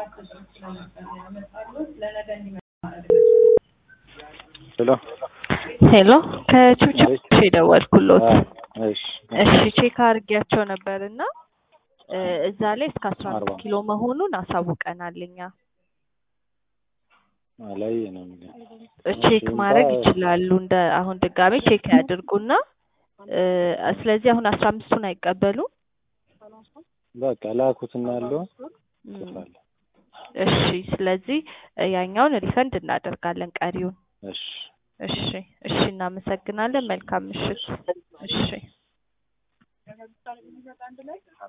ሄሎ ሄሎ ከቹቹ የደወልኩሎት። እሺ እሺ ቼክ አድርጌያቸው ነበር እና እዛ ላይ እስከ አስራ አምስት አርባ ኪሎ መሆኑን አሳውቀናል እኛ። ላይ ነው ቼክ ማድረግ ይችላሉ። እንደ አሁን ድጋሜ ቼክ ያድርጉና እ ስለዚህ አሁን አስራ አምስቱን አይቀበሉም። በቃ ላኩትና ያለው እም፣ ጽፋለሁ። እሺ ስለዚህ ያኛውን ሪፈንድ እናደርጋለን ቀሪውን። እሺ እሺ እሺ እናመሰግናለን። መልካም ምሽት። እሺ